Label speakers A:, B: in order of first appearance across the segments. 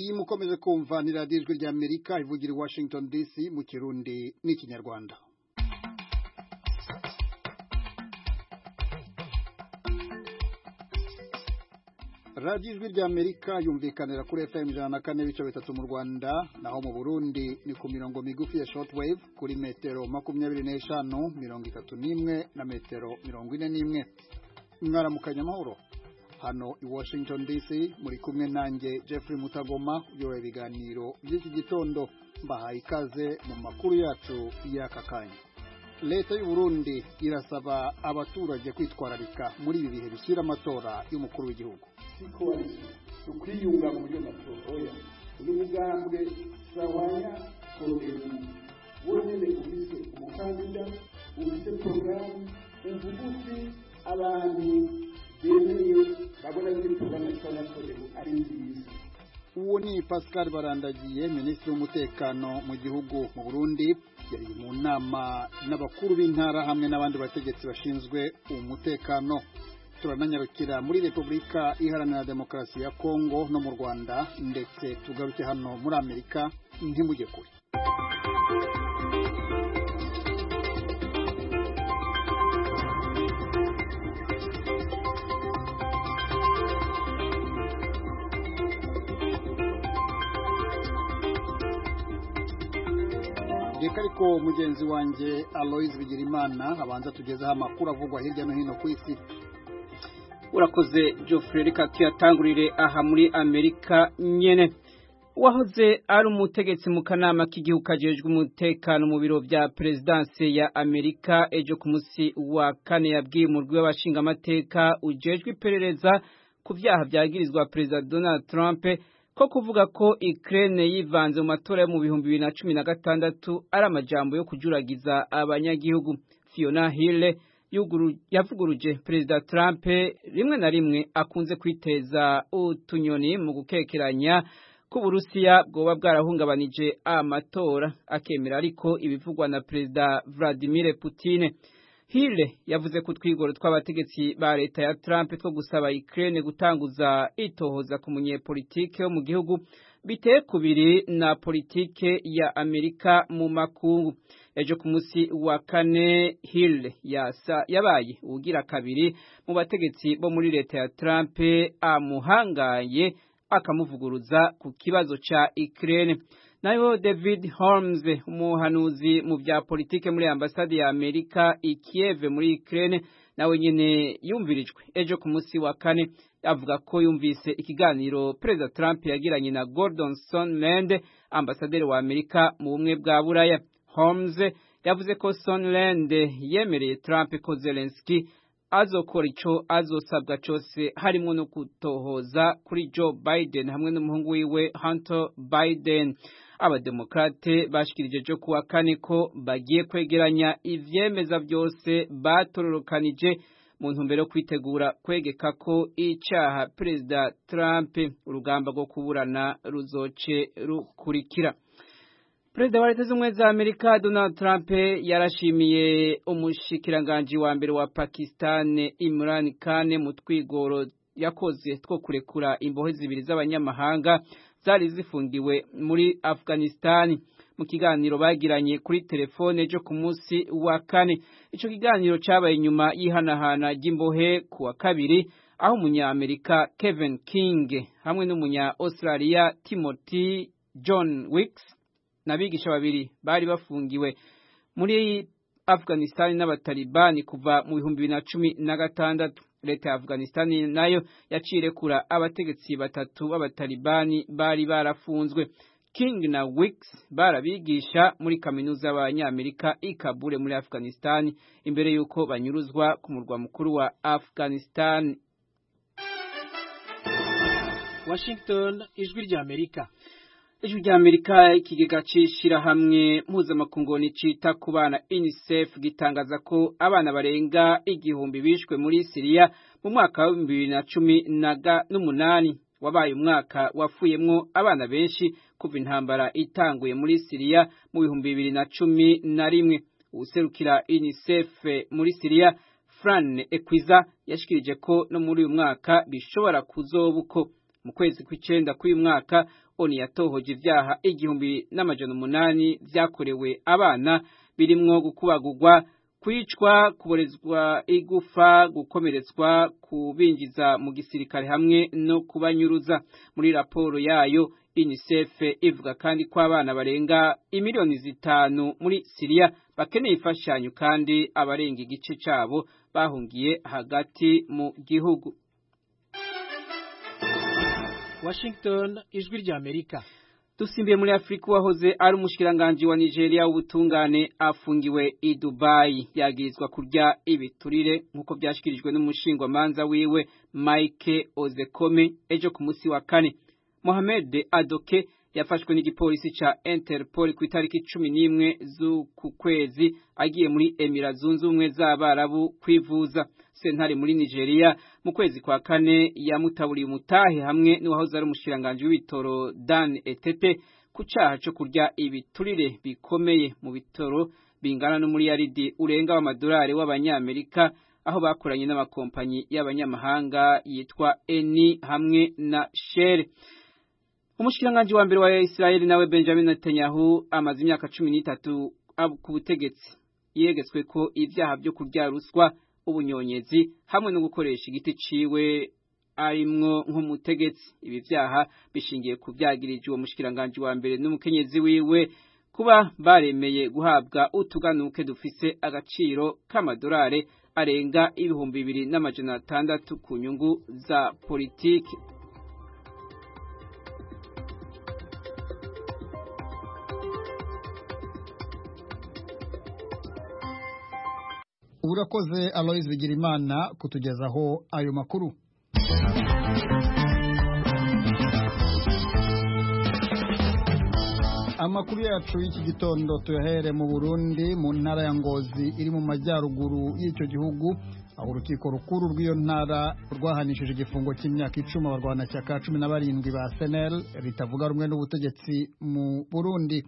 A: iyi mukomeje kumva ni radiyo ijwi rya amerika ivugira i washington dc mu kirundi n'ikinyarwanda radiyo ijwi rya amerika yumvikanira kuri fm ijana na kane ibice bitatu mu rwanda naho mu burundi ni ku mirongo migufi ya shortwave kuri metero makumyabiri n'eshanu mirongo itatu n'imwe na metero mirongo ine n'imwe mwaramukanya amahoro hano i washington dc muri kumwe nanjye jeffrey mutagoma uyoboye ibiganiro by'iki gitondo mbahaye ikaze mu makuru yacu y'aka kanya leta y'u Burundi irasaba abaturage kwitwararika muri ibi bihe bishyira amatora y'umukuru w'igihugu
B: siko ukwiyunga mu buryo matora oya uyu mugambwe sawanya kodebu wonyene ufise umukandida ufise porogaramu uvuga uti abantu bemeye babona yuko porogaramu ya sawanya kodebu ari nziza
A: uwo ni pascal barandagiye minisitiri w'umutekano mu gihugu mu burundi yari mu nama n'abakuru b'intara hamwe n'abandi bategetsi bashinzwe umutekano turananyarukira muri repubulika iharanira demokarasi ya kongo no mu rwanda ndetse tugaruke hano muri amerika ntimujye kure reka ariko mugenzi wanjye aloise bigirimana abanza tugezeho amakuru avugwa hirya no hino ku isi
C: urakoze Geoffrey reka tuyatangurire aha muri amerika nyene wahoze ari umutegetsi mu kanama k'igihugu kajejwe umutekano mu biro vya perezidanse ya amerika ejo ku munsi wa kane yabwiye umurwi w'abashingamateka ujejwe iperereza ku vyaha vyagirizwa perezida donald trump ko kuvuga ko Ukraine yivanze mu matora yo mu bihumbi bibiri na cumi na gatandatu ari amajambo yo kujuragiza abanyagihugu Fiona Hill yavuguruje perezida Trump rimwe na rimwe akunze kwiteza utunyoni mu gukekeranya ko Uburusiya bwoba bwarahungabanije amatora akemera ariko ibivugwa na perezida Vladimir Putin Hill yavuze ko twigoro tw'abategetsi ba leta ya Trump two gusaba Ukraine gutanguza itohoza ku munyepolitike wo mu gihugu biteye kubiri na politike ya Amerika mu makungu ejo ku munsi wa kane Hill yasa yabaye ugira kabiri mu bategetsi bo muri leta ya Trump amuhangaye akamuvuguruza ku kibazo ca Ukraine nayo David Holmes umuhanuzi mu vya politike muri ambasade ya Amerika i Kiev muri Ukraine nawe nyene yumvirijwe ejo ku munsi wa kane avuga ko yumvise ikiganiro President Trump yagiranye na Gordon Sondland ambasaderi wa Amerika mu bumwe bwa Buraya Holmes yavuze ko Sondland yemereye Trump ko Zelensky azokora ico azosabwa cose harimo no kutohoza kuri Joe Biden hamwe n'umuhungu wiwe Hunter Biden abademokrate bashikirije jo kuwa kane ko bagiye kwegeranya ivyemeza byose batororokanije mu ntumbero yo kwitegura kwegeka ko icaha perezida Trump urugamba rwo kuburana ruzoce rukurikira Perezida wa Leta Zunze za Amerika Donald Trump yarashimiye umushikiranganji wa mbere wa Pakistan Imran Khan mu twigoro yakoze two kurekura imbohe zibiri z'abanyamahanga zari zifungiwe muri Afghanistan mu kiganiro bagiranye kuri telefone ejo ku munsi wa kane ico kiganiro cabaye nyuma y'ihanahana ry'imbohe ku wa kabiri aho umunyamerika Kevin King hamwe n'umunya Australia Timothy John Wicks n'abigisha babiri bari bafungiwe muri Afghanistan n'abatalibani kuva mu bihumbi bibiri na cumi na gatandatu leta ya Afghanistan nayo yacirekura abategetsi batatu b'abatalibani bari barafunzwe King na Wicks barabigisha muri kaminuza y'abanyamerika i Kabul muri Afghanistan imbere yuko banyuruzwa ku murwa mukuru wa Afghanistan
D: Washington ijwi rya Amerika
C: ijwi rya Amerika ikigega c'ishirahamwe mpuzamakungu cita ku bana UNICEF gitangaza ko abana barenga igihumbi bishwe muri Syria mu mwaka wa bibiri na cumi n'umunani wabaye umwaka wafuyemwo abana benshi kuva intambara itanguye muri Syria mu bihumbi bibiri na cumi na rimwe uwuserukira UNICEF muri Syria Fran Ekwiza yashikirije ko no muri uyu mwaka bishobora kuzoba uko mu kwezi kw'icenda k'uyu mwaka oni yatohoje ivyaha igihumbi n'amajana umunani vyakorewe abana birimwo gukubagurwa kwicwa kuborezwa igufa gukomeretswa kubinjiza mu gisirikare hamwe no kubanyuruza muri raporo yayo UNICEF ivuga kandi ko abana barenga imiliyoni zitanu muri Syria bakeneye imfashanyo kandi abarenga igice cabo bahungiye hagati mu gihugu
D: Washington ijwi rya Amerika
C: Dusimbiye muri Afrika wahoze ari umushikiranganje wa Nigeria w'ubutungane afungiwe i Dubai yagirizwa kurya ibiturire nkuko byashikirijwe n'umushingwa manza wiwe Mike Ozekome ejo ku musi wa kane Mohamed Adoke yafashwe n'igipolisi ca Interpol ku itariki 11 z'uku kwezi agiye muri Emira zunze ubumwe z'abarabu kwivuza sentare muri Nigeria mu kwezi kwa kane yamutaburiye umutahe hamwe n'uwahoze ari umushiranganje w'ibitoro Dan Etete ku caha cyo kurya ibiturire bikomeye mu bitoro bingana no muri yaridi urenga w'amadolari w'abanyamerika aho bakoranye n'amakompanyi y'abanyamahanga yitwa Eni hamwe na Shell Umushiranganje wa mbere wa Israel nawe Benjamin Netanyahu amaze imyaka 13 ku butegetsi yegetswe ko ivyaha byo kurya ruswa ubunyonyezi hamwe no gukoresha igiti ciwe arimwo nk'umutegetsi ibi vyaha bishingiye ku vyagirije uwo mushikiranganje wa mbere n'umukenyezi wiwe kuba baremeye guhabwa utuganuke dufise agaciro k'amadolari arenga ibihumbi bibiri n'amajana atandatu ku nyungu za politiki
A: urakoze Aloys Bigirimana kutugezaho ayo makuru amakuru yacu y'iki gitondo tuyahere mu Burundi mu ntara ya Ngozi iri mu majyaruguru y'icyo gihugu aho urukiko rukuru rw'iyo ntara rwahanishije igifungo cy'imyaka icumi abarwanashyaka cumi na barindwi ba senel ritavuga rumwe n'ubutegetsi mu burundi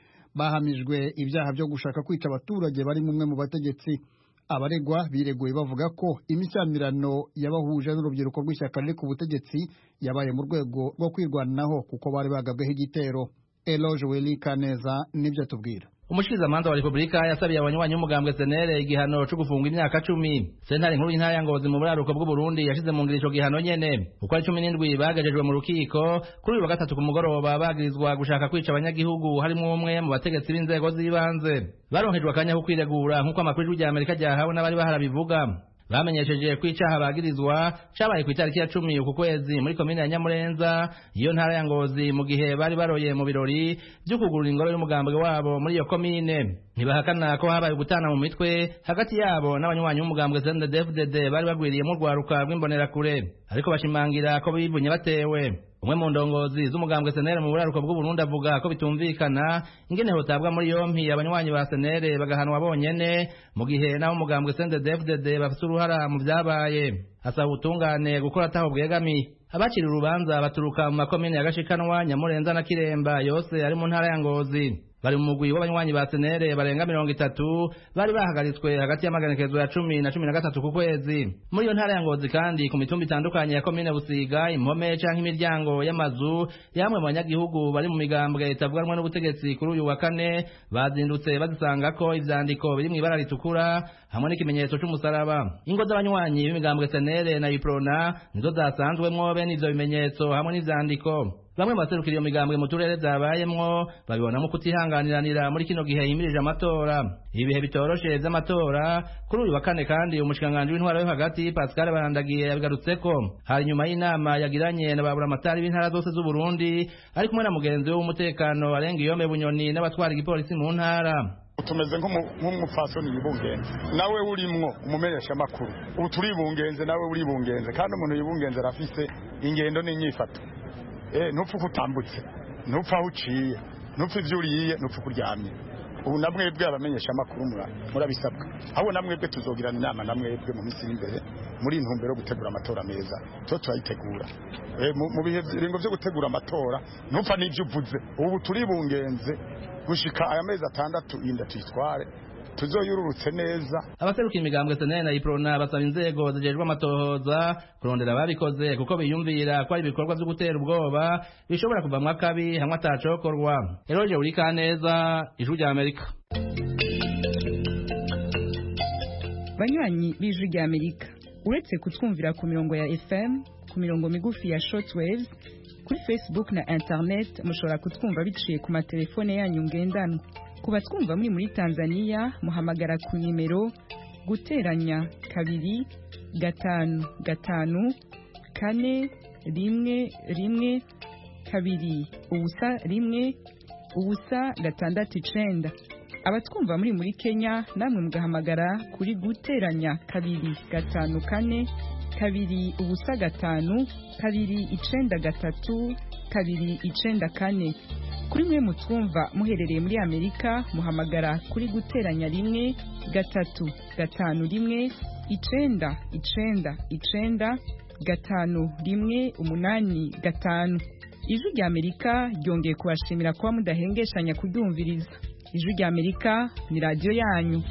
A: bahamijwe ibyaha byo gushaka kwica abaturage bari umwe mu bategetsi abaregwa bireguye bavuga ko imishyamirano yabahuje n'urubyiruko rw'ishyaka riri ku butegetsi yabaye mu rwego rwo kwirwanaho kuko bari bagabweho igitero eloge welika neza nibyo tubwira
E: umushikizamanza wa repubulika yasabiye abanywanyi b'umugambwe senere igihano co gufungwa imyaka cumi sentare nkuru y'intara ya ngozi mu buraruko bw'uburundi yashize mu ngiro ico gihano nyene uko ari cumi n'indwi bagejejwe mu rukiko kuri uyu wa gatatu ku mugoroba bagirizwa gushaka kwica abanyagihugu harimwo umwe mu bategetsi b'inzego z'ibanze baronkejwe akanya ko kwiregura nk'uko amakuru y'ijwi rya amerika ryahawe n'abari baharabivuga bamenyesheje ko icaha bagirizwa cabaye ku itariki ya cumi uku kwezi muri komine ya nyamurenza iyo ntara ya ngozi mu gihe bari baroye mu birori vyo kugurura ingoro y'umugambwe wabo muri iyo komine ntibahakana ko habaye gutana mu mitwe hagati yabo n'abanywanyi b'umugambwe CNDD-FDD bari bagwiriyemo urwaruka rw'imbonerakure ariko bashimangira ko bivunye batewe umwe mu ndongozi z'umugambwe senere mu buraruko bw'uburundi avuga ko bitumvikana ingene hotabwa muri yompi abanywanyi ba senere bagahanwa bonyene mu gihe naho umugambwe CNDD-FDD bafite uruhara mu vyabaye asaba ubutungane gukora ataho bwegamiye abacira urubanza baturuka mu makomine ya gashikanwa nyamurenza na kiremba yose ari mu ntara ya ngozi bari mu mugwi w'abanywanyi ba senere barenga mirongo itatu bari bahagaritswe hagati y'amagenekezo ya cumi na cumi na gatatu ku kwezi muri iyo ntara ya ngozi kandi ku mitumba itandukanye ya komine busiga impome canke imiryango y'amazu yamwe mu banyagihugu bari mu migambwe itavuganwa n'ubutegetsi kuri uyu wa kane bazindutse bazisangako ivyandiko biri mw'ibara ritukura hamwe n'ikimenyetso c'umusaraba ingo z'abanywanyi b'imigambwe senere na iprona nizo zasanzwemwo bene ivyo bimenyetso hamwe n'ivyandiko bamwe baserukira iyo migambwe mu turere zabayemwo babibonamo kutihanganiranira muri kino gihe yimirije amatora ibihe bitoroshe vy'amatora kuri uyu wa kane kandi umushikiranganji w'intwaro yo hagati Pascal Barandagiye yabigarutseko hari nyuma y'inama yagiranye na baburamatari b'intara zose z'Uburundi ari kumwe na mugenzi we w'umutekano arenga iyome bunyoni n'abatwara igipolisi mu ntara
F: tumeze nk'umupfasoni yibungenze nawe urimwo umumenyesha amakuru ubu turibungenze nawe uribungenze kandi umuntu yibungenze arafise ingendo n'inyifato ntupfa uko utambutse ntupfa aho uciye ntupfa ibyo uriye ntupfa uko uryamye ubu na mwebwe abamenyesha amakuru murabisabwa ahubwo na mwebwe tuzogirana inama na mwebwe mu minsi y'imbere muri intumbero yo gutegura amatora meza tuba turayitegura mu bihe biringo byo gutegura amatora ntupfa n'ibyo uvuze ubu turibungenze gushika aya mezi atandatu inda tuyitware tuzoyururutse neza
E: abaseruka imigambwe senene na iprona basaba inzego zijejwe amatohoza kurondera ababikoze kuko biyumvira ko ari ibikorwa vyo gutera ubwoba bishobora kuvamwo akabi hamwe atacokorwa eroje urika neza ijwi rya amerika
G: banywanyi b'ijwi rya amerika uretse kutwumvira ku mirongo ya fm ku mirongo migufi ya shortwaves kuri facebook na internet mushobora kutwumva biciye ku matelefone yanyu ngendanwa ku batwumva muri muri tanzania muhamagara ku nimero guteranya kabiri gatanu gatanu kane rimwe rimwe kabiri ubusa rimwe ubusa gatandatu icenda abatwumva muri muri kenya namwe mugahamagara kuri guteranya kabiri gatanu kane kabiri ubusa gatanu kabiri icenda gatatu kabiri icenda kane kuri mwe mutwumva muherereye muri amerika muhamagara kuri guteranya rimwe gatatu gatanu rimwe icenda icenda icenda gatanu rimwe umunani gatanu ijwi rya amerika ryongeye kubashimira kuba mudahengeshanya kuryumviriza ijwi rya amerika ni radiyo yanyu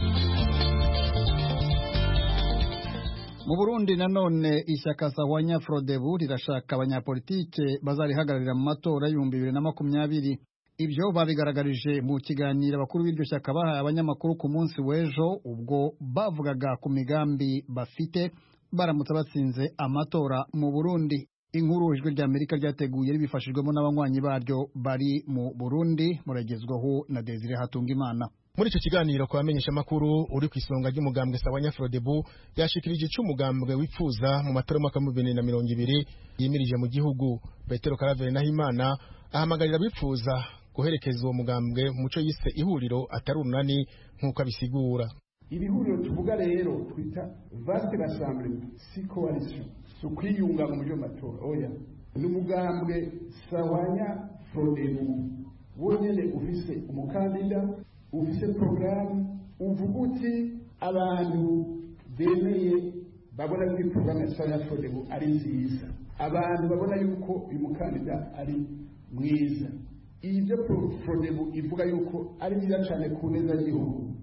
A: mu burundi nanone ishyaka sawanya frodebu rirashaka abanyapolitike bazarihagararira mu matora y'ibihumbi bibiri na makumyabiri ibyo babigaragarije mu kiganiro abakuru b'iryo shyaka bahaye abanyamakuru ku munsi w'ejo ubwo bavugaga ku migambi bafite baramutse batsinze amatora mu burundi inkuru ijwi rya amerika ryateguye ribifashijwemo n'abanywanyi baryo bari mu burundi muragezwaho na desire hatungimana
H: muri icyo kiganiro ku bamenyeshamakuru uri ku isonga ry'umugambwe sawanya frodebu yashikirije icyo umugambwe wipfuza mu matora y'umwaka w'ibihumbi bibiri na mirongo ibiri yimirije mu gihugu petero karaveri nahimana ahamagarira abifuza guherekeza uwo mugambwe mu muco yise ihuriro atari urunani nk'uko abisigura
B: iri huriro tuvuga rero twita vaste rassemblement si coalition si ukwiyunga mu buryo matora oya ni umugambwe sawanya frodebu wonyene ufise umukandida ufise porogaramu uvuga uti abantu bemeye babona yuko porogaramu ya sawanya frodebu ari nziza abantu babona yuko uyu mukandida ari mwiza ibyo frodebu ivuga yuko ari byiza cyane ku neza y'igihugu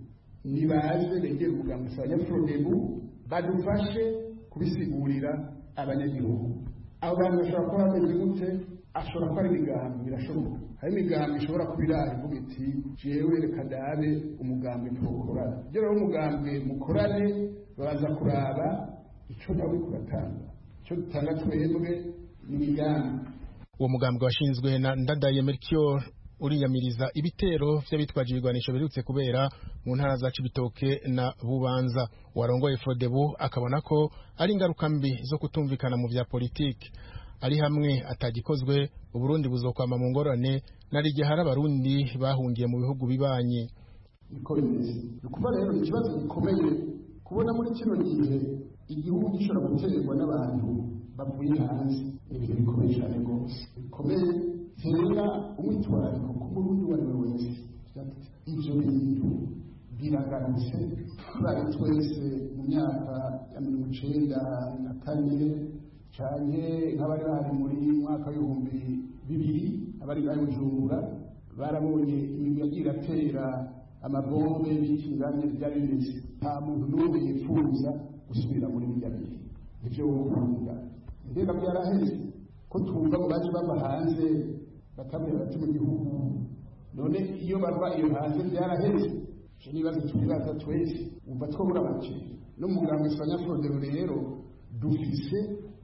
B: nibaze begere umugambi sawanya frodebu badufashe kubisigurira abanyagihugu abo bantu bashobora kuba bameze gute ashobora kuba ari imigambi birashoboka hari imigambi ishobora kuba irara ivuga iti jewe reka ndabe umugambi tuwukorana ibyo rero umugambi mukorane babanza kuraba icyo nawe kuratanga icyo dutanga twebwe ni imigambi
H: uwo mugambwe washinzwe na ndadaye melchior uriyamiriza ibitero vy'abitwaje ibigwanisho birutse kubera mu ntara za Cibitoke na Bubanza warongoye Frodebu akabona ko ari ingaruka mbi zo kutumvikana mu vya politiki ari hamwe atagikozwe uburundi buzokwama mu ngorane nari igihe hari abarundi bahungiye mu bihugu bibanye
B: niko bimeze ni ukuvuga rero ni ikibazo gikomeye kubona muri kino gihe igihugu gishobora guterwa n'abantu bavuye hanze ni ibintu bikomeye cyane rwose bikomeye tera umwitwarariko ku murundi uwo ari we wese ibyo bintu biragarutse turabe twese mu myaka ya mirongo icenda na kane cyane nk'abari bahari muri mwaka w'ibihumbi bibiri abari bari bujumbura barabonye imigwi yagiye iratera amabombe y'ikinganya ryari bimeze nta muntu n'umwe yifuza gusubira muri birya bihe nibyo wokunda mbega byaraheze ko twumva ngo baje bava hanze bakamera bati mu gihugu none iyo bava iyo hanze byaraheze icyo nibazo twibaza twese wumva twabura bake n'umuganga usanya frodero rero dufise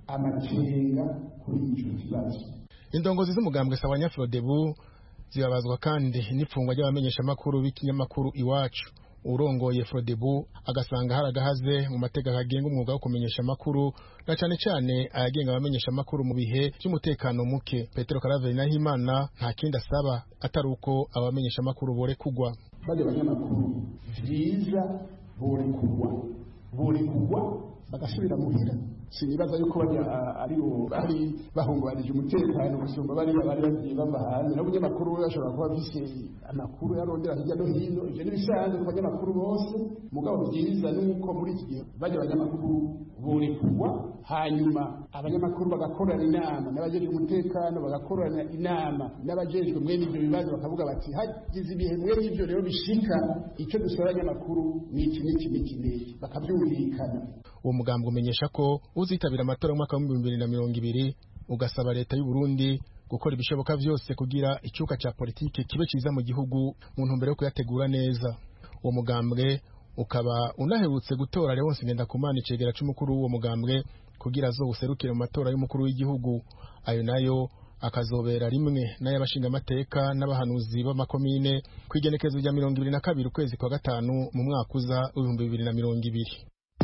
B: amakenga kuri icyo kibazo
H: indongozi z'umugambwe sawanya frodebu zibabazwa kandi n'ifungwa ry'abamenyeshamakuru b'ikinyamakuru iwacu urongoye frodebu agasanga hari agahaze mu mategeko agenga umwuga wo kumenyesha amakuru na cyane cyane ayagenga abamenyesha amakuru mu bihe by'umutekano muke petero karaveri nahimana nta kindi asaba atari uko abamenyesha amakuru bore kugwa
B: bajya abanyamakuru byiza bore kugwa bore kugwa bagasubira muhira sinibaza yuko bari ari bari bahungabanije umutekano gusumba bari bari bagiye bava hanze n'abanyamakuru bashobora kuba bise amakuru yarondera hirya no hino ivyo n'ibisanzwe ku banyamakuru bose mugabo byiza nuko muri iki gihe bajya abanyamakuru borekurwa hanyuma abanyamakuru bagakorana inama n'abajejwe umutekano bagakorana inama n'abajejwe mwene ivyo bibazo bakavuga bati hagize ibihe mwene ivyo rero bishika icyo dusaba abanyamakuru ni iki n'iki n'iki n'iki bakabyumvikana
H: uwo mugambi umenyesha ko uzitabira amatora y'umwaka w'ibihumbi bibiri na mirongo ibiri ugasaba leta y'u Burundi gukora ibishoboka byose kugira icyuka cya politike kibe cyiza mu gihugu mu ntumbero yo kuyategura neza uwo mugambwe ukaba unaherutse gutora Leonce Ngendakumana icegera c'umukuru w'uwo mugambwe kugira azowuserukire mu matora y'umukuru w'igihugu ayo nayo akazobera rimwe n'ay'abashingamateka n'abahanuzi b'amakomine ku igenekerezo rya mirongo ibiri na kabiri ukwezi kwa gatanu mu mwaka uza w'ibihumbi bibiri na mirongo ibiri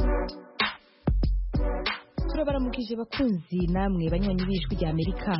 I: turabaramukije bakunzi namwe banywanyi b'ijwi rya amerika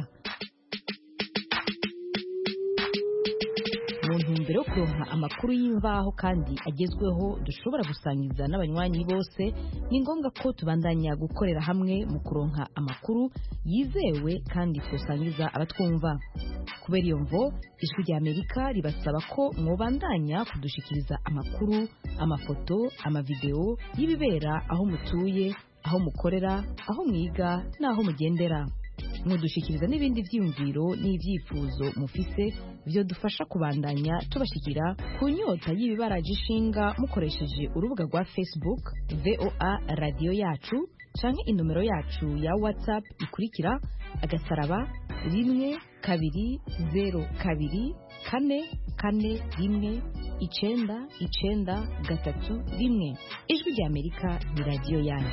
I: mu ntumbero yo kuronka amakuru y'imvaho kandi agezweho dushobora gusangiza n'abanywanyi bose ni ngombwa ko tubandanya gukorera hamwe mu kuronka amakuru yizewe kandi twosangiza abatwumva kubera iyo mvo ijwi rya amerika ribasaba ko mwobandanya kudushikiriza amakuru amafoto amavideo y'ibibera aho mutuye aho mukorera aho mwiga n'aho mugendera mudushikiriza n'ibindi byiyumviro n'ibyifuzo mufise byo dufasha kubandanya tubashikira ku nyota y'ibibaraje ishinga mukoresheje urubuga rwa facebook voa radiyo yacu canke inomero yacu ya whatsapp ikurikira agasaraba rimwe kabiri zero kabiri kane kane rimwe icenda icenda gatatu rimwe ijwi rya amerika ni radiyo yanyu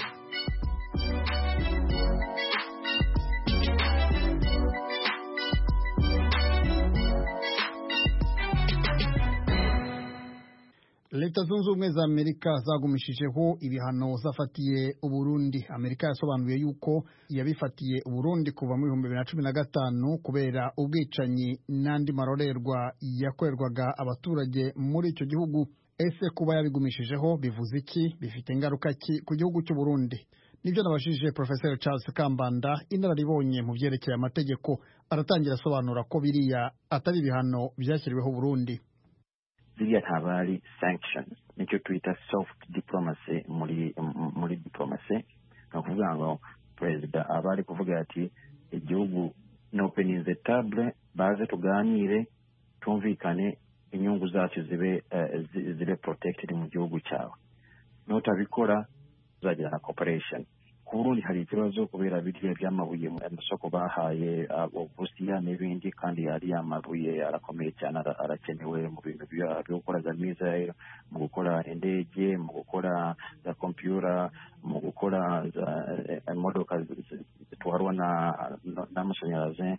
A: leta zunze ubumwe za amerika zagumishijeho ibihano zafatiye uburundi amerika yasobanuye yuko yabifatiye uburundi kuva mu bihumbi bibiri na cumi na gatanu kubera ubwicanyi n'andi marorerwa yakorerwaga abaturage muri icyo gihugu ese kuba yabigumishijeho bivuze iki bifite ingaruka ki ku gihugu cy'uburundi nibyo nabashije professor charles kambanda inararibonye mu byerekeye amategeko aratangira asobanura ko biriya atari ibihano byashyiriweho uburundi
J: ziriya ntabwo ari sanctions nicyo twita soft diplomacy muri muri diplomacy ni ukuvuga ngo perezida aba ari kuvuga ati igihugu ni openinze table baze tuganire tumvikane inyungu zacu zibe zibe protected mu gihugu cyawe nutabikora uzagira na cooperation ku burundi hari ikibazo kubera biriya by'amabuye mu masoko bahaye uburusiya n'ibindi kandi ariya mabuye arakomeye cyane arakenewe mu bintu byo gukora za mizayiro mu gukora indege mu gukora za kompiyura mu gukora imodoka zitwarwa n'amashanyarazi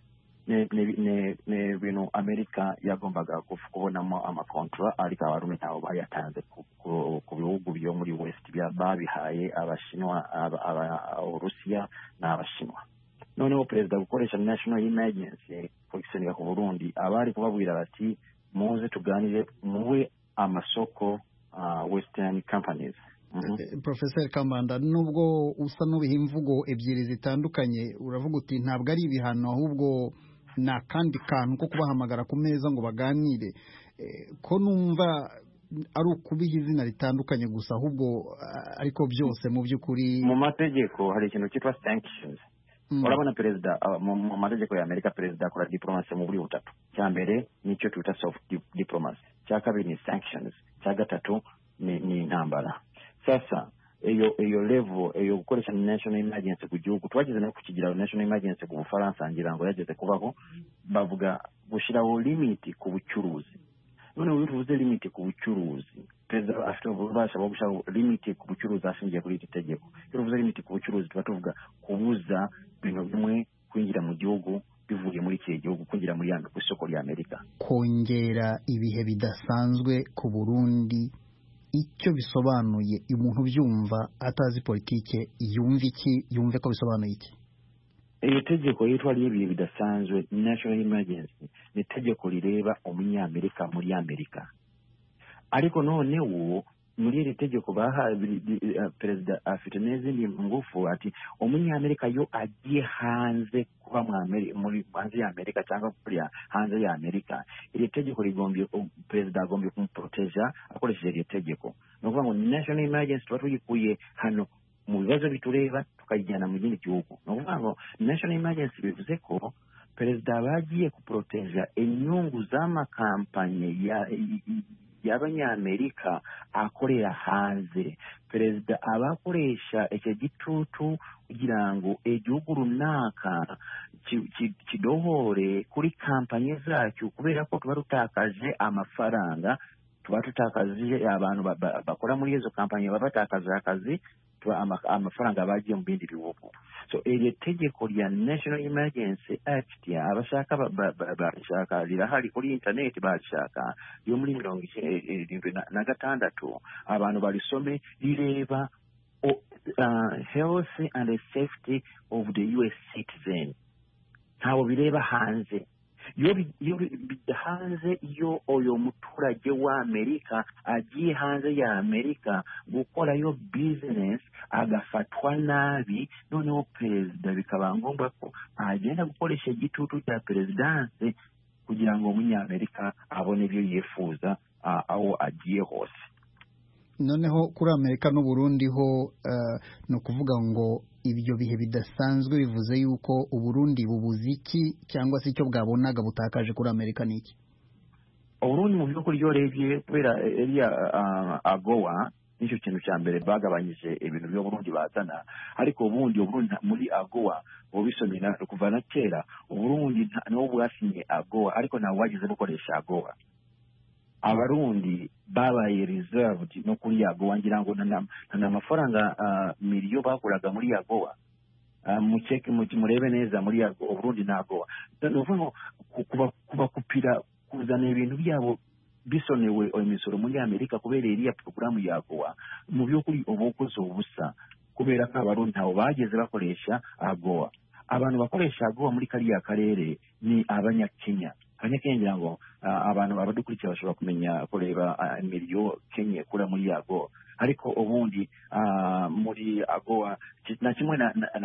J: ni ibintu amerika yagombaga kubonamo amakontora ariko abarundi ntabwo bayatanze ku bihugu byo muri west babihaye abashinwa uburusiya n'abashinwa noneho perezida gukoresha national emergency kugisenika ku burundi abari kubabwira bati muze tuganire muwe amasoko western companies
A: Professor Kamanda nubwo usa n'ubiha imvugo ebyiri zitandukanye uravuga uti ntabwo ari ibihano ahubwo ni akandi kantu ko kubahamagara ku meza ngo baganire ko numva ari ukubiha izina ritandukanye gusa ahubwo ariko byose mu by'ukuri
J: mu mategeko hari ikintu cyitwa sanctions urabona perezida mu mategeko ya amerika perezida akora diplomasi mu buryo butatu cya mbere nicyo twita soft diplomacy cya kabiri ni sanctions cya gatatu ni intambara sasa eyo eyo level eyo gukoresha national emergency ku gihugu twageze no kukigira national emergency ku bufaransa ngira ngo yageze kubaho bavuga gushyiraho limiti ku bucuruzi noneho iyo tuvuze limiti ku bucuruzi perezida afite ububasha bwo gushyiraho limiti ku bucuruzi ashingiye kuri iri tegeko iyo tuvuze limiti ku bucuruzi tuba tuvuga kubuza ibintu bimwe kwinjira mu gihugu bivuye muri iki gihugu kwinjira muri ku isoko rya amerika
A: kongera ibihe bidasanzwe ku burundi icyo bisobanuye umuntu ubyumva atazi politike yumva iki yumve ko bisobanuye iki
J: iyo tegeko yitwa ry'ibihe bidasanzwe national emergency ni itegeko rireba umunyamerika muri amerika ariko noneho muri iri tegeko bahaye perezida afite n'izindi ngufu ati umunyamerika yo agiye hanze kuba muri hanze ya amerika cyangwa kuriya hanze ya amerika iri tegeko rigombye perezida agombye kumuporoteja akoresheje iri tegeko ni ukuvuga ngo national emergency tuba tuyikuye hano mu bibazo bitureba tukayijyana mu kindi gihugu ni ukuvuga ngo national emergency bivuze ko perezida aba agiye kuporoteja inyungu z'amakampanye y'abanyamerika akorera hanze perezida aba akoresha icyo gitutu kugira ngo igihugu runaka kidohore kuri kampanye zacyo kubera ko tuba dutakaje amafaranga tuba tutakaje abantu bakora muri izo kampanye baba batakaje akazi amafaranga bagiye mu bindi bihugu so iri tegeko rya national emergency act abashaka barishaka rirahari kuri internet barishaka ryo muri mirongo irindwi na gatandatu abantu barisome rireba health and safety of the us citizen ntawo bireba hanze iyo hanze iyo uyu muturage w'amerika agiye hanze ya amerika gukorayo bizinesi agafatwa nabi noneho perezida bikaba ngombwa ko agenda gukoresha igitutu cya perezidanse kugira ngo umunyamerika abone ibyo yifuza aho agiye hose
A: noneho kuri amerika n'uburundi ho ni ukuvuga ngo ibyo bihe bidasanzwe bivuze yuko uburundi bubuze iki cyangwa se icyo bwabonaga butakaje kuri amerika ni iki
J: uburundi mu by'ukuri iyo urebye kubera eriya agowa nicyo kintu cya mbere bagabanyije ibintu by'uburundi bazana ariko ubundi uburundi muri agowa ubisomye kuva na kera uburundi niwo bwasinye agowa ariko ntabwo wageze bukoresha agowa abarundi babaye reserved no kuri yagowa ngira ngo nta mafaranga miliyo bakuraga muri yagowa muceke murebe neza muri yagowa uburundi nta gowa ni ukuvuga ngo kubakupira kuzana ibintu byabo bisonewe imisoro muri amerika kubera iriya porogaramu yagowa mu by'ukuri uba ukoze ubusa kubera ko abarundi ntawo bageze bakoresha agowa abantu bakoresha agowa muri kariya karere ni abanyakenya abanyakenya ngira ngo abantu abadukurikira bashobora kumenya kureba imiriyo kenya ikura muri yagowa ariko ubundi muri agowa na kimwe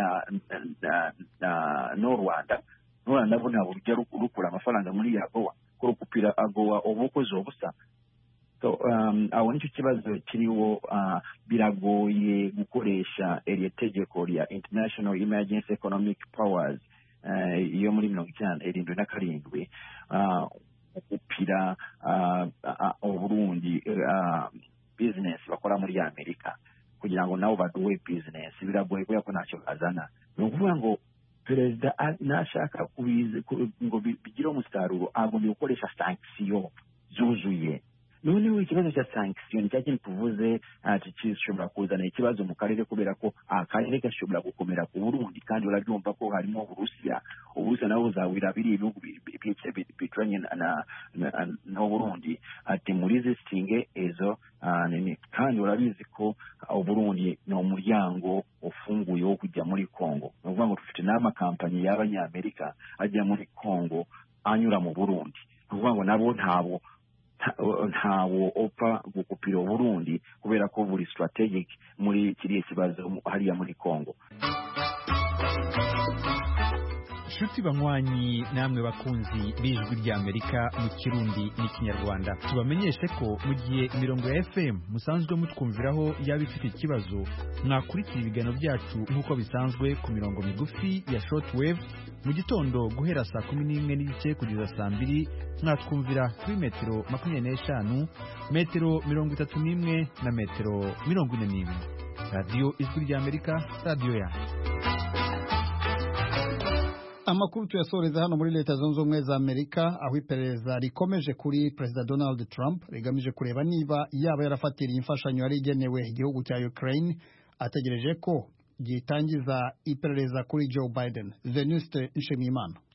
J: n'u rwanda n'u rwanda bo ntabwo rujya rukura amafaranga muri yagowa kurukupira agowa uba ukoze ubusa aho nicyo kibazo kiriho biragoye gukoresha iri tegeko rya international emergency economic powers iyo muri mirongo icyenda irindwi na karindwi gupira uburundi bizinesi bakora muri amerika kugira ngo nabo baduwe bizinesi biragoye kubera ko ntacyo bazana ni ukuvuga ngo perezida nashaka ngo bigire umusaruro agomba gukoresha sankisiyo zuzuye noneho ikibazo cya sankisiyo ni cya kintu tuvuze gishobora kuzana ikibazo mu karere kubera ko akarere gashobora gukomera ku burundi kandi urabyumva ko harimo uburusiya uburusiya nabo buzawira biri ibihugu bituranye n'uburundi ati muri zisitinge izo nini kandi urabizi ko uburundi ni umuryango ufunguye wo kujya muri kongo ni ukuvuga ngo dufite n'amakampani y'abanyamerika ajya muri kongo anyura mu burundi ni ukuvuga ngo nabo ntabwo ntawo upfa gukupira uburundi kubera ko buri strategic muri kiriya kibazo hariya muri congo
K: nshuti banywanyi namwe bakunzi b'ijwi ry'amerika mu kirundi n'ikinyarwanda tubamenyeshe ko mu gihe imirongo ya fm musanzwe mutwumviraho yaba ifite ikibazo mwakurikira ibiganiro byacu nk'uko bisanzwe ku mirongo migufi ya shortwave mu gitondo guhera saa kumi n'imwe n'igice kugeza saa mbiri mwatwumvira kuri metero makumyabiri n'eshanu metero mirongo itatu n'imwe na metero mirongo ine n'imwe radiyo ijwi ry'amerika radiyo yanyu
A: amakuru tuyasoreza hano muri leta zunze ubumwe za amerika aho iperereza rikomeje kuri perezida donald trump rigamije kureba niba yaba yarafatiriye imfashanyo yari igenewe igihugu cya ukraine ategereje ko gitangiza iperereza kuri joe biden venuste nshimiyimana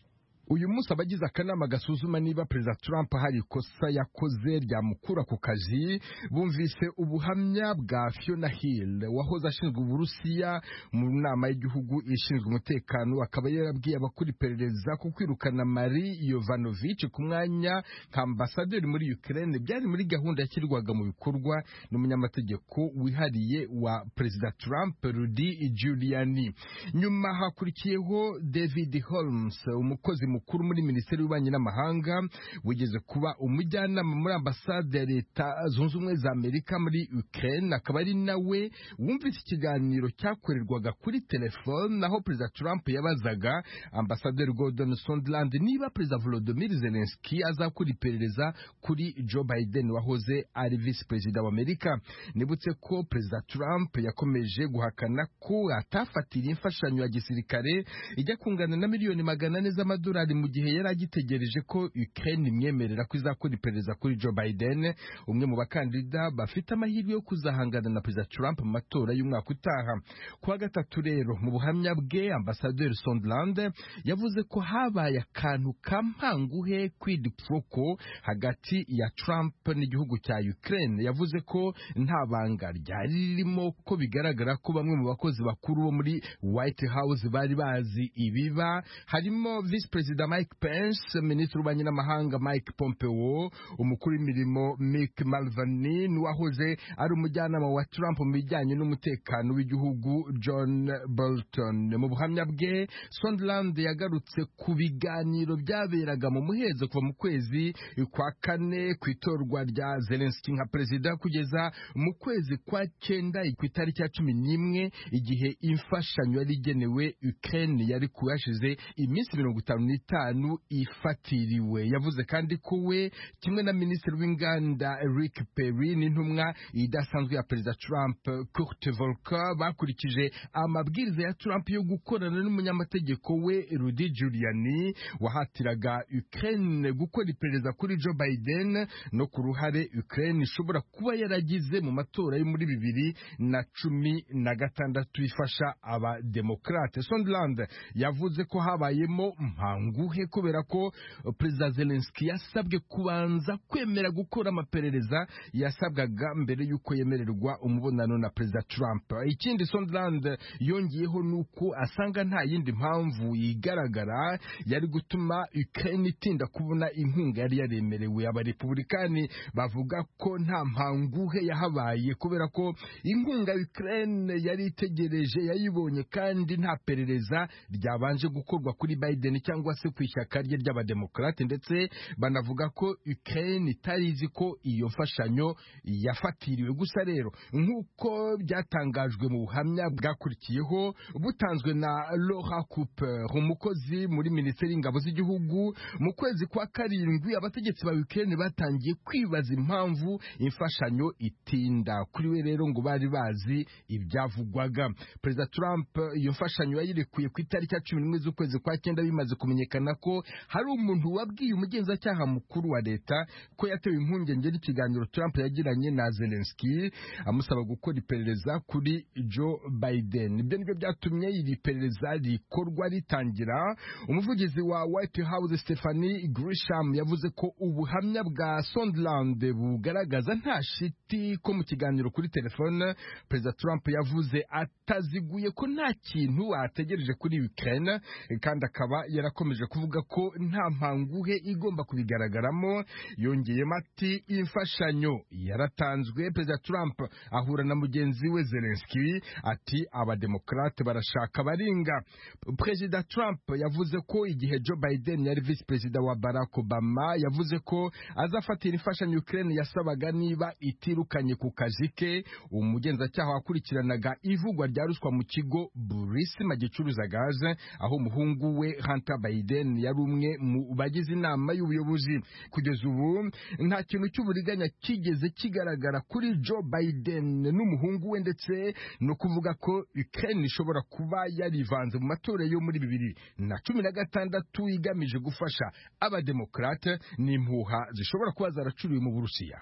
L: uyu munsi abagize akanama gasuzuma niba perezida Trump hari ikosa yakoze ryamukura ku kazi bumvise ubuhamya bwa Fiona Hill wahoze ashinzwe uburusiya mu nama y'igihugu ishinzwe umutekano akaba yarabwiye abakora iperereza ku kwirukana Marie Yovanovich ku mwanya nka ambasaderi muri Ukraine byari muri gahunda yashyirwaga mu bikorwa n'umunyamategeko wihariye wa perezida Trump Rudy Giuliani nyuma hakurikiyeho David Holmes umukozi mukuru muri minisiteri y'ububanyi n'amahanga wigeze kuba umujyanama muri ambasade ya leta zunze ubumwe za amerika muri ukraine akaba ari nawe wumvise ikiganiro cyakorerwaga kuri telefone aho perezida trump yabazaga ambasaderi gordon sondland niba perezida volodymyr zelensky azakora iperereza kuri joe biden wahoze ari visi perezida wa amerika nibutse ko perezida trump yakomeje guhakana ko atafatira imfashanyo ya gisirikare ijya kungana na miliyoni magana ane z'amadolari mu gihe yari agitegereje ko Ukraine imwemerera ko izakora iperereza kuri Joe Biden umwe mu bakandida bafite amahirwe yo kuzahangana na Perezida Trump mu matora y'umwaka utaha kuwa gatatu rero mu buhamya bwe Ambassadeur Sondland yavuze ko habaye akantu kampanguhe quid pro quo hagati ya Trump n'igihugu cya Ukraine yavuze ko nta banga ryari ririmo ko bigaragara ko bamwe mu bakozi bakuru bo muri White House bari bazi ibiba harimo Vice Perezida Mike Pence Minisitiri w'ububanyi n'amahanga Mike Pompeo umukuru w'imirimo Mick Mulvaney n'uwahoze ari umujyanama wa Trump mu bijyanye n'umutekano w'igihugu John Bolton mu buhamya bwe Sondland yagarutse ku biganiro byaberaga mu muhezo kuva mu kwezi kwa kane ku itorwa rya Zelensky nka perezida kugeza mu kwezi kwa cyenda ku itariki ya cumi n'imwe igihe imfashanyo yari igenewe Ukraine yari kuyashize iminsi mirongo itanu n'itanu ifatiriwe yavuze kandi ko we kimwe na minisitiri w'inganda Rick Perry n'intumwa idasanzwe ya perezida Trump Kurt Volker bakurikije amabwiriza ya Trump yo gukorana n'umunyamategeko we Rudy Giuliani wahatiraga Ukraine gukora iperereza kuri Joe Biden no ku ruhare Ukraine ishobora kuba yaragize mu matora yo muri bibiri na cumi na gatandatu ifasha abademokrate Sondland yavuze ko habayemo mpanguhe kubera ko perezida Zelensky yasabwe kubanza kwemera gukora amaperereza yasabwaga mbere y'uko yemererwa umubonano na perezida Trump ikindi Sondland yongeyeho nuko asanga nta yindi mpamvu igaragara yari gutuma Ukraine itinda kubona inkunga yari yaremerewe abarepublikani bavuga ko nta mpanguhe yahabaye kubera ko inkunga Ukraine yari itegereje yayibonye kandi nta perereza ryabanje gukorwa kuri Biden cyangwa se ku ishyaka rye ry'abademokrate ndetse banavuga ko Ukraine itari izi ko iyo mfashanyo yafatiriwe gusa rero nk'uko byatangajwe mu buhamya bwakurikiyeho butanzwe na Laura Cooper umukozi muri minisiteri y'ingabo z'igihugu mu kwezi kwa karindwi abategetsi ba Ukraine batangiye kwibaza impamvu imfashanyo itinda kuri we rero ngo bari bazi ibyavugwaga perezida Trump iyo mfashanyo yayirekuye ku itariki ya cumi n'imwe z'ukwezi kwa cyenda bimaze kumenyekana ko hari umuntu wabwiye umugenzacyaha mukuru wa leta ko yatewe impungenge n'ikiganiro Trump yagiranye na Zelensky amusaba gukora iperereza kuri Joe Biden ibyo nibyo byatumye iri perereza rikorwa ritangira umuvugizi wa White House Stephanie Grisham yavuze ko ubuhamya bwa Sondland bugaragaza nta shiti ko mu kiganiro kuri telefone perezida Trump yavuze ataziguye ko nta kintu ategereje kuri Ukraine kandi akaba yarakomeje kuvuga ko nta mpanguhe igomba kubigaragaramo yongeyemo ati imfashanyo yaratanzwe perezida Trump ahura na mugenzi we Zelensky ati abademokrate barashaka baringa perezida Trump yavuze ko igihe Joe Biden yari visi perezida wa Barack Obama yavuze ko azafatira imfashanyo Ukraine yasabaga niba itirukanye ku kazi ke umugenzacyaha wakurikiranaga ivugwa rya ruswa mu kigo Burisma gicuruza gaze aho umuhungu we Hunter Biden yari umwe mu bagize inama y'ubuyobozi kugeza ubu nta kintu cy'uburiganya kigeze kigaragara kuri Joe Biden n'umuhungu we ndetse no kuvuga ko Ukraine ishobora kuba yarivanze mu matora yo muri bibiri na cumi na gatandatu igamije gufasha abademokrate n'impuha zishobora kuba zaracuriwe mu Burusiya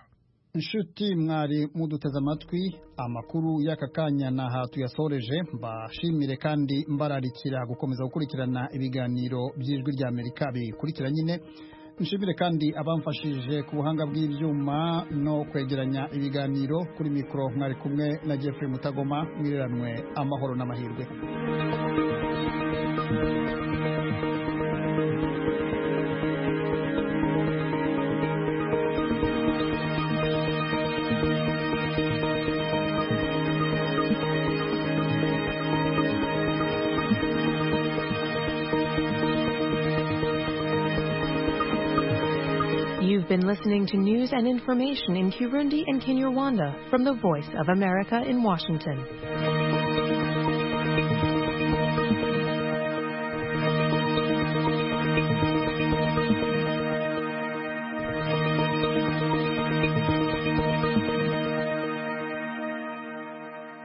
A: inshuti mwari muduteze amatwi amakuru y'aka kanya naha tuyasoreje mbashimire kandi mbararikira gukomeza gukurikirana ibiganiro by'ijwi rya amerika bikurikira nyine nshimire kandi abamfashije ku buhanga bw'ibyuma no kwegeranya ibiganiro kuri mikoro mwari kumwe na Jeffrey Mutagoma mwireranwe amahoro n'amahirwe
M: You've been listening to news and information in Kirundi and Kinyarwanda from the Voice of America in Washington.